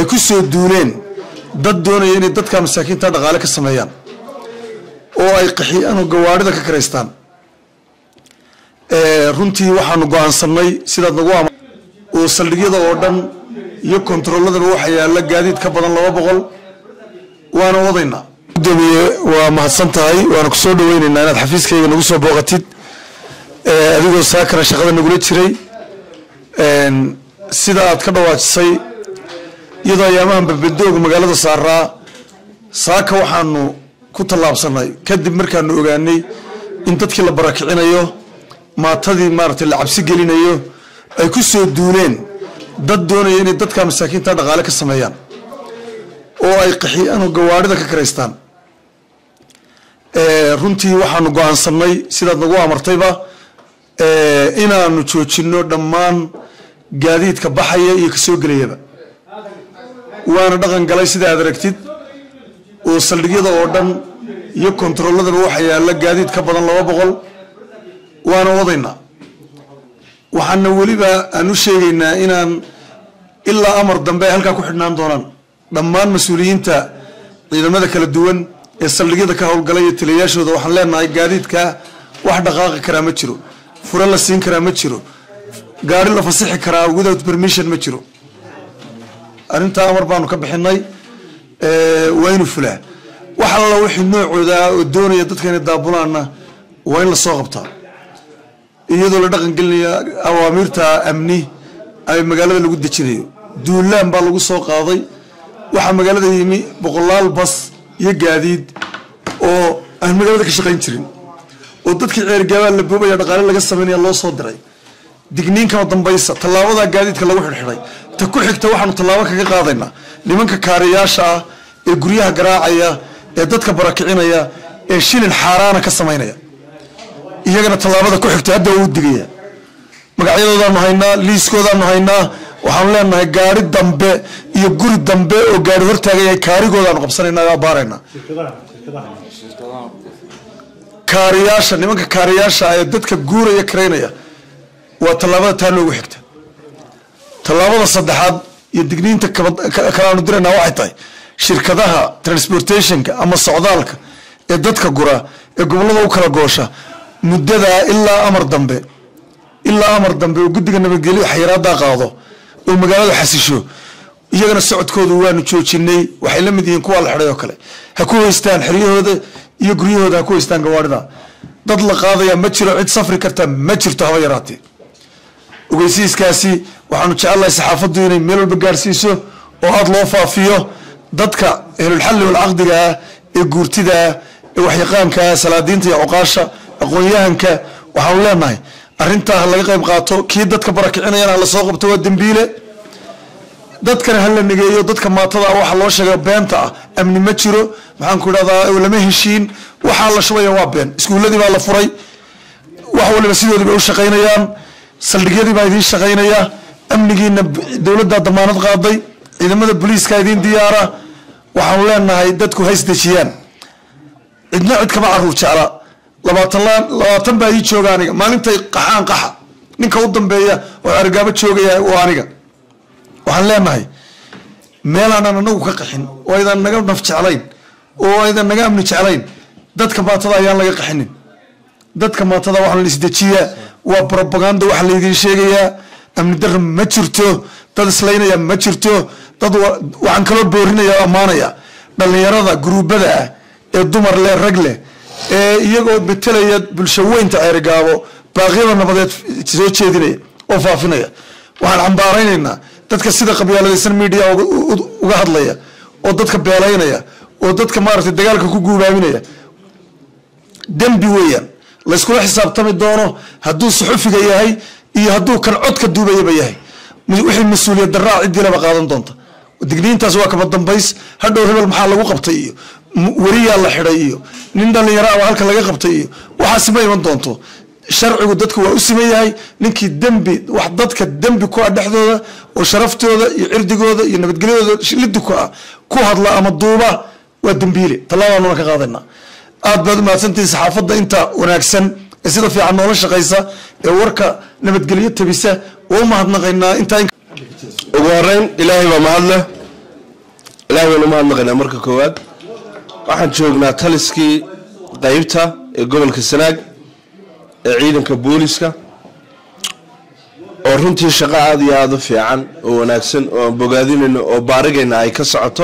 ku soo duuleen dad doonaya inay dadka masaakiinta dhaqaale ka sameeyaan oo ay qaxiyaan oo gawaarida ka karaystaan runtii waxaanu go-aansanay sidaad nagu ama oo saldhigyada oo dhan iyo kontaroolladaba waxaa yaalla gaadiid ka badan laba boqol waana wadaynaa gudoomiye waa mahadsan tahay waana kusoo dhaweyneynaa inaad xafiiskayga nagu soo booqatid adigoo saakana shaqada nagula jiray sida aad ka dhawaajisay iyadoo ayaamahan babadooga magaalada saaraa saaka waxaanu ku tallaabsanay kadib markaanu ogaanay in dadkii la barakicinayo maatadii maaragtay la cabsi gelinayo ay ku soo duuleen dad doonaya inay dadka masaakiinta dhaqaale ka sameeyaan oo ay qaxiyaan oo gawaarida ka karaystaan runtii waxaanu go-aansanay sidaad nagu amartayba inaanu joojino dhammaan gaadiidka baxaya iyo kasoo gelayaba waana dhaqan galay sida aad aragtid oo saldhigyada oo dhan iyo kontarolladaba waxaa yaalla gaadiid ka badan laba boqol waana wadaynaa waxaana weliba aan u sheegaynaa inaan ilaa amar dambe ay halkaa ku xidhnaan doonaan dhammaan mas-uuliyiinta ciidamada kala duwan ee saldhigyada ka howlgalay iyo taliyayaashooda waxaan leenahay gaadiidkaa wax dhaqaaqi karaa ma jiro fure la siin karaa ma jiro gaari la fasixi karaa without permission ma jiro arrintaa amar baanu ka bixinay waa inu fulaa wax alla wixii noocooda oo doonaya dadka inay daabulaanna waa in lasoo qabtaa iyadoo la dhaqan gelinaya awaamiirta amni ay magaalada lagu dejinayo duulaan baa lagu soo qaaday waxaa magaalada yimi boqolaal bas iyo gaadiid oo aan magaalada ka shaqayn jirin oo dadkii ceergaabaa la boobaya dhaqaale laga sameynaya loo soo diray digniinkama dambaysa tallaabadaa gaadiidka lagu xidhxidhay ta ku xigta waxaanu tallaabo kaga qaadaynaa nimanka kaariyaasha ah ee guryaha garaacaya ee dadka barakicinaya ee shilin xaaraana ka samaynaya iyagana tallaabada ku xigta hadda waa u digaya magacyadoodaanu haynaa liiskoodaanu haynaa waxaanu leenahay gaari dambe iyo guri dambe oo gaari hortaagaya kaarigoodaanu qabsanayna oo abaarayna kaariyaasha nimanka kaariyaasha ee dadka guuraya karaynaya waa tallaabada taa noogu xigta tallaabada saddexaad iyo digniinta kalaanu diraynaa waxay tahay shirkadaha transportationka ama socdaalka ee dadka gura ee gobollada u kala goosha muddadaa ilaa amar dambe ilaa amar dambe oo guddiga nabadgelyo xayiraadaa qaado oo magaaladu xasisho iyagana socodkooda waanu joojinay waxay la mid yihiin kuwaa la xidhay oo kale ha ku haystaan xeryahooda iyo guryahooda ha ku haystaan gawaarida dad la qaadaya ma jiro cid safri karta ma jirto haba yaraatee ogeysiiskaasi waxaanu jecelnahay saxaafaddu inay meel walba gaarsiiso oo aada loo faafiyo dadka ehlulxalli walcaqdiga ah ee guurtida ah ee waxyaqaanka ah salaadiinta iyo cuqaasha aqoon-yahanka waxaanu leenahay arrintaa ha laga qayb qaato kii dadka barakicinayana hala soo qabto waa dembiile dadkana hala negeeyo dadka maatada ah waxa loo sheega beenta ah amni ma jiro maxaan ku idhahdaa lama heshiin waxaa la shubaya waa been iskuulladii baa la furay wax waliba sidoodii bay u shaqaynayaan saldhigyadii baa idiin shaqaynaya amnigiina dowladdaa damaanad qaaday ciidamada booliiska idiin diyaara waxaanu leenahay dadku ha isdejiyaan cidna cid kama caruur jecla labaatan labaatan baa ii jooga aniga maalintay qaxaan qaxa ninka u dambeeya oo argaabo joogaya waa aniga waxaan leenahay meelaanaan anagu ka qaxin oo aydan naga naf jeclayn oo aydan naga amni jeclayn dadka maatada ayaan laga qaxinin dadka maatada waxaan la isdejiyaa waa brobaganda waxa laydiin sheegayaa amni darra ma jirto dad islaynaya ma jirto dad waxaan kaloo boorinaya o ammaanaya dhallinyarada guruubada ah ee dumar leh rag leh ee iyagoo betelaya bulsho weynta ceerigaabo baaqyada nabadeed soo jeedinaya oo faafinaya waxaan cambaaraynaynaa dadka sida qabyaaladaysan media uga hadlaya oo dadka beelaynaya oo dadka maaragtay dagaalka ku guubaaminaya dembi weeyaan layskula xisaabtami doono hadduu suxufiga yahay iyo hadduu kan codka duubayaba yahay wixii mas-uuliyad daraa ciddilaba qaadan doonta digniintaas waa kaba dambays hadhow hebel maxaa lagu qabtay iyo weriyaa la xidhay iyo nin dhallinyaro ama halka laga qabtay iyo waxaasi ma iman doonto sharcigu dadku waa u siman yahay ninkii dembi wax dadka dembi ku ah dhexdooda oo sharaftooda iyo cirdigooda iyo nabadgelyadooda liddi ku ah ku hadla ama duuba waa dembiile tallaabaanuna ka qaadayna aad baad umahadsantihin saxaafadda inta wanaagsan ee sida fiican noola shaqaysa ee warka nabadgelyo tabisa waa u mahadnaqaynaa intaa ugu horeyn ilaahay baa mahad leh ilaahay baynu mahadnaqaynaa marka koowaad waxaan joognaa taliskii qeybta ee gobolka sanaag ee ciidanka booliska oo runtii shaqo aada iyo aada u fiican oo wanaagsan oo aan bogaadinayno oo baarigayna ay ka socoto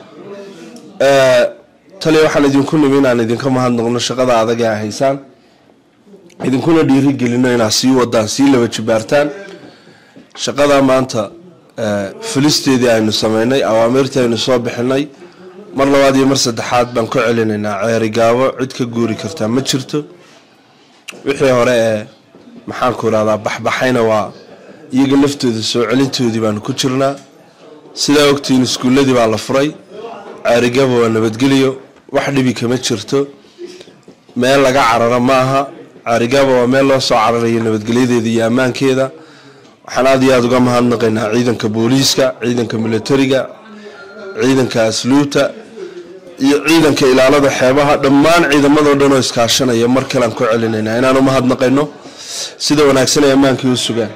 taliya waxaan idinku nimi inaan idinka mahadnaqno shaqada adag ee haysaan idinkuna dhiirigelino inaad sii wadaan sii laba jibaartaan shaqada maanta fulisteedii aynu sameynay awaamirtii aynu soo bixinay mar labaad iyo mar saddexaad baan ku celinaynaa ceerigaabo cid ka guuri kartaa ma jirto wixii hore ee maxaanku irahdaa baxbaxayna waa iyaga laftooda soo celintoodii baanu ku jirnaa sidaa ogtiin iskuulladii baa la furay ceerigaabo waa nabadgeliyo wax dhibi kama jirto meel laga cararo ma aha ceerigaabo waa meel loo soo cararayo nabadgelyadeeda iyo ammaankeeda waxaan aada iyo aada uga mahadnaqaynaa ciidanka booliiska ciidanka militariga ciidanka asluubta iyo ciidanka ilaalada xeebaha dhammaan ciidamadoo dhan oo iskaashanaya mar kalean ku celinaynaa inaanu mahadnaqayno sida wanaagsan ay ammaankii u sugaan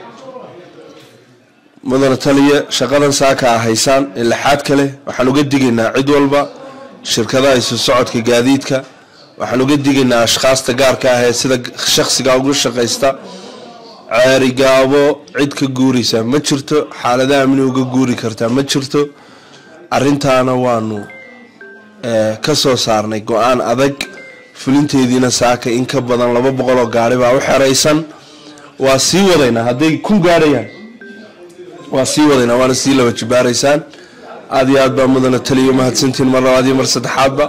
mudana taliya shaqadan saaka a haysaan ee laxaad kale waxaan uga digaynaa cid walba shirkadaha isu socodka gaadiidka waxaan uga digaynaa ashkhaasta gaarka ah ee sida shakhsiga ugu shaqaysta ceerigaabo cid ka guuraysaa ma jirto xaalada amni uga guuri kartaa ma jirto arintaana waanu ka soo saarnay go-aan adag fulinteediina saaka in ka badan laba boqol oo gaari baa u xeraysan waa sii wadaynaa hadday kun gaarayaan waa sii wadaynaa waana sii laba jibaaraysaan aada iyo aad baa mudana taliyo mahadsantiin mar labaad iyo mar saddexaadba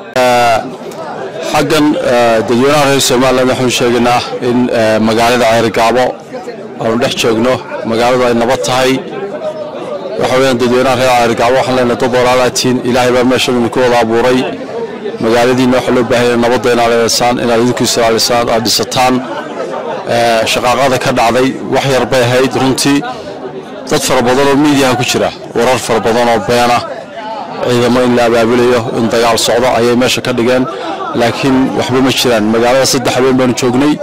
xaggan dadweynaha reer somalilan waxaanu sheegaynaa in magaalada ceerigaabo aanu dhex joogno magaaladu ay nabad tahay waxa weyaan dadweynaha reer ceerigaabo waxaan leenahay dad walaalaatiin ilaahay baa meeshan idinku wada abuuray magaaladiina waxaa loo baahan yahay nabadda inaad leedaysaan inaad idinku ilaalisaan aad dhisataan shaqaaqada ka dhacday wax yar bay ahayd runtii dad fara badan oo miidiyaha ku jira warar fara badan oo beena ciidamo in la abaabulayo in dagaal socdo ayay meesha ka dhigeen laakiin waxba ma jiraan magaalada saddex habeen baanu joognay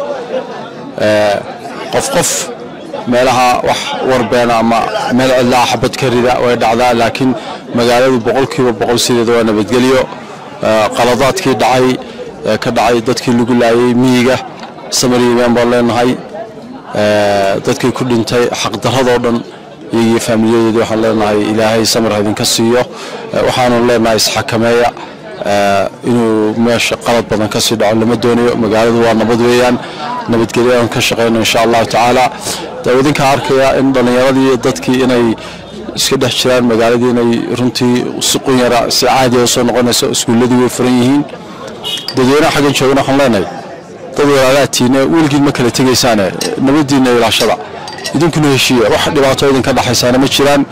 qof qof meelaha wax war beena ama meel cidlaa xabad ka rida way dhacdaa laakiin magaaladu boqolkiiba boqol sideeda waa nabadgelyo qaladaadkii dhacay ka dhacay dadkii lagu laayay miyiga samariiban baan leenahay dadkii ku dhintay xaqdaradoo dhan iyagii faamiliyadeedi waxaan leenahay ilaahay samir idinka siiyo waxaanu leenahay isxakameeya inuu meesha qalad badan ka sii dhaco lama doonayo magaaladu waa nabad weeyaan nabadgelyadan ka shaqeyno insha allahu tacaala dee idinka arkaya in dhallinyaradii dadkii inay iska dhex jiraan magaaladii inay runtii si qunyara si caadiya usoo noqonayso iskuulladii way furan yihiin dadweynaha xaggan joogana waxaan leenahay dad walaalaatiine weligiin ma kala tegaysaane nabadiina ilaashada idinkuna heshiiya wax dhibaato idinka dhexaysaana ma jiraan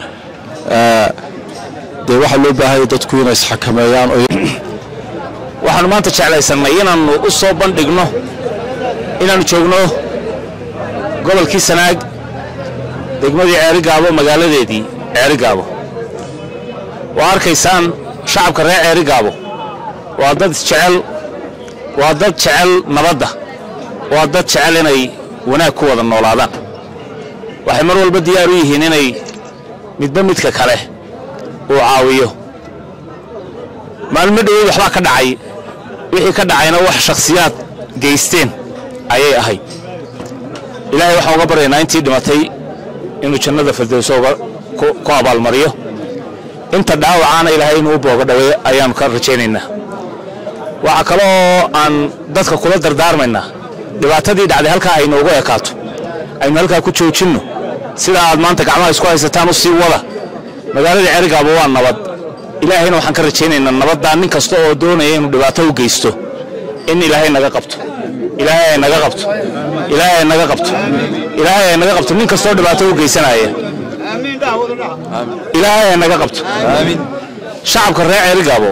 dee waxaa loo baahaya dadku inay isxakameeyaan waxaanu maanta jeclaysanay inaannu u soo bandhigno inaannu joogno gobolkii sanaag degmadii ceerigaabo magaaladeedii ceerigaabo waa arkaysaan shacabka reer ceerigaabo waa dad jecel waa dad jecel nabadda waa dad jecel inay wanaag ku wada noolaadaan waxay mar walba diyaar u yihiin inay midba midka kale uu caawiyo maalmo dhoweyd waxbaa ka dhacay wixii ka dhacayna wax shakhsiyaad geysteen ayay ahayd ilaahay waxaan uga baryaynaa intii dhimatay inuu jannada firdowso ku abaalmariyo inta dhaawacaana ilaahay inuu u booga dhaweeyo ayaannu ka rajaynaynaa waxaa kaloo aan dadka kula dardaarmaynaa dhibaatadii dhacday halkaa ay noogu ekaato aynu halkaa ku joojinno sida aad maanta gacmaha isku haysataan u sii wada magaaladii cerigaaba waa nabad ilaahayna waxaan ka rajaynaynaa nabaddaa nin kasta oo doonaya inuu dhibaato u geysto in ilaahay naga qabto ilaahay ay naga qabto ilaahay ay naga qabto ilaahay ay naga qabto nin kastoo dhibaato u geysanaya ilaahay ay naga qabto shacabka reer cerigaabo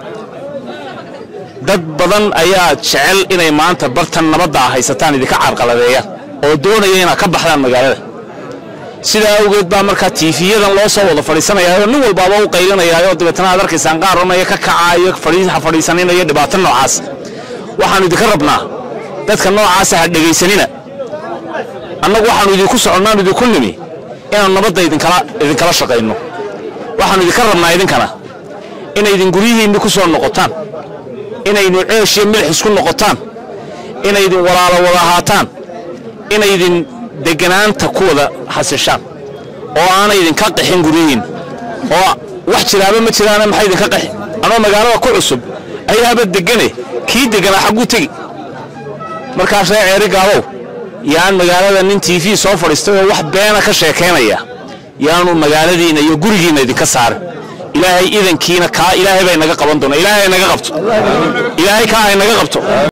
dad badan ayaa jecel inay maanta bartan nabadda ah haysataan idinka carqaladeeya oo doonaya inaad ka baxdaan magaalada sidaa awgeed baa markaa tiifiyadan loo soo wada fadhiisanayaaoo nin walbaaba u qaylinayaaoo dabeetana aad arkaysaan qaar odhanaya ka kacaayo ha fadhiisaninaya dhibaato noocaas waxaannu idinka rabnaa dadka noocaasa ha dhegaysanina annagu waxaannu idinku soconnaanu idinku nimi inaannu nabadda idinkala idinkala shaqayno waxaannu idinka rabnaa idinkana inaydin guryihiinni ku soo noqotaan inaynu ceesh iyo milix isku noqotaan inaydin walaalo wada ahaataan inaydin deganaanta ku wada hasishaan oo aanaydin ka qaxin guryihiin oo wax jiraaba ma jiraana maxay idinka qaxi anoo magaalada ku cusub ayaaba degane kii deganaa xagguu tegi markaas ree ceeri gaabow yaan magaalada nin t v soo fadhiistay oo wax beena ka sheekaynaya yaanu magaaladiinna iyo gurigiinna idinka saarin ilaahay idankiina kaa ilaahay bay naga qaban doona ilaahay ay naga qabto ilaahay kaa ay naga qabto